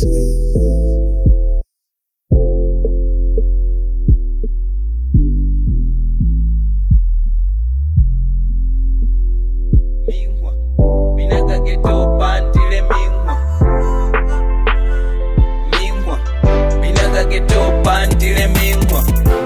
mingwa binaga geto pandile mingwa mingwa binaga geto pandile mingwa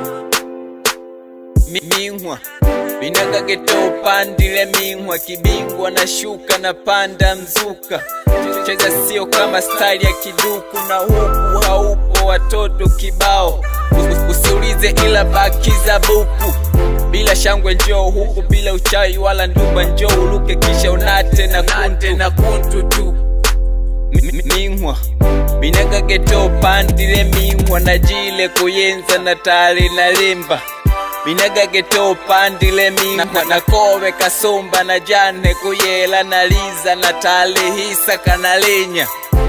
Mi- mingwa binaga geto pandile mingwa kibingwa na shuka na panda mzuka cheza sio kama style ya kiduku na huku haupo watoto kibao Us- usiulize ila bakiza buku bila shangwe njoo huku bila uchawi wala ndumba njoo uluke kisha unate na kuntu, na kuntu tu Mi- mi- mingwa binaga geto pandile mingwa na jile kuyenza na tali na limba binaga geto pandile mingwa na kowe kasumba na jane kuyela na liza na tali hisa kanalinya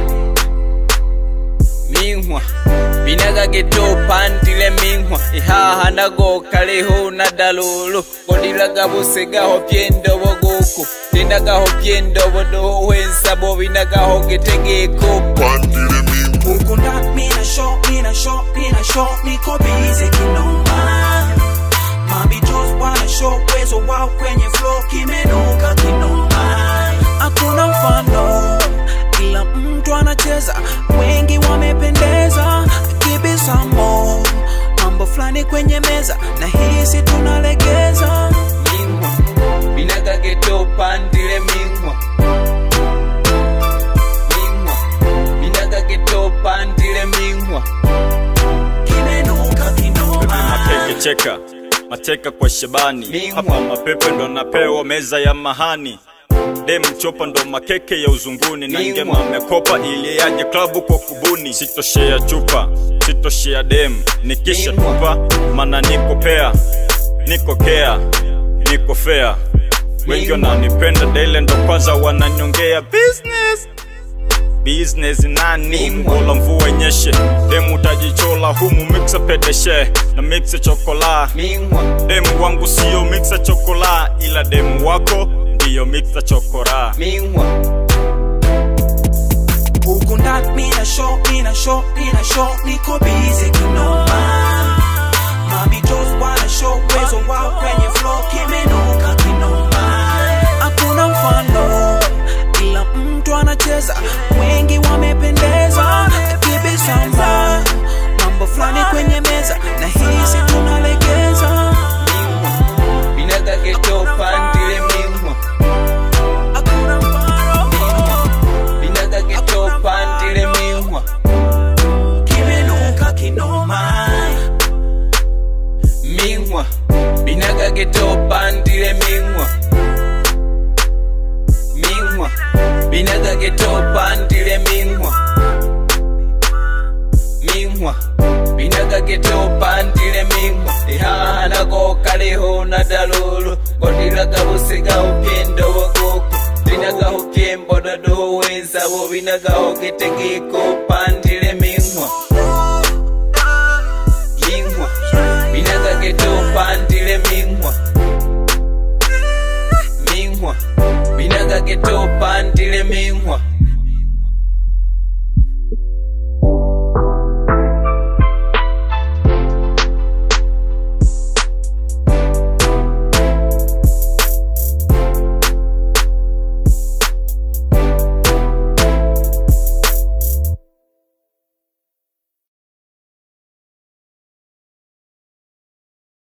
mingwa binaga geto pandile mingwa ihaha nago kaleho na dalulu kodilaga busegaho pyendobo guku tindagaho pyendobo dohwensabo binagaho getegeko Pandile mingu Ukunda mina show, mina show, mina show, niko busy kinoma. Mabitos wana show uwezo wao kwenye flow kimenuka kinoma. Hakuna mfano, kila mtu anacheza, wengi wamependeza. Kibisamo mambo fulani kwenye meza, na hisi tunalegeza. mingwa binaga geto pandile mingwa mingwa binaga geto pandile mingwa Kimenuka kinoma. Mateke cheka mateka kwa Shabani Mingwa. hapa mapepe ndo napewa meza ya mahani dem chopa ndo makeke ya uzunguni na Mingwa. ngema amekopa ili aje klabu kwa kubuni sitoshea chupa sitoshea dem nikisha Mingwa. tupa mana niko pea niko kea niko fea wengi Mingwa. wananipenda daile ndo kwanza wananyongea business business nani Mingwa. mbola mvua nyeshe demu utajichola humu mixa pedeshe na mixa chokola mingwa demu wangu sio mixa chokola ila demu wako ndiyo mixa chokora mingwa Huku ndani mina show, mina show, mina show, niko busy kinoma. Mabitos wana show uwezo wao kwenye flow kimenuka kinoma. Hakuna mfano, kila mtu anacheza, wengi wamependeza. Kibisamba mambo fulani kwenye meza, na hisi tunalegeza. mingwa binaga geto pandile mingwa Hakuna mfano, binaga geto pandile mingwa kimenuka kinoma. mingwa binaga geto pandile mingwa mingwa binaga geto pandile mingwa mingwa binaga geto pandile mingwa ihana ko kaliho na dalulu kodilaga busigaho pyendobo guku binagaho pyemboda dowenza bo binagaho getegeko pan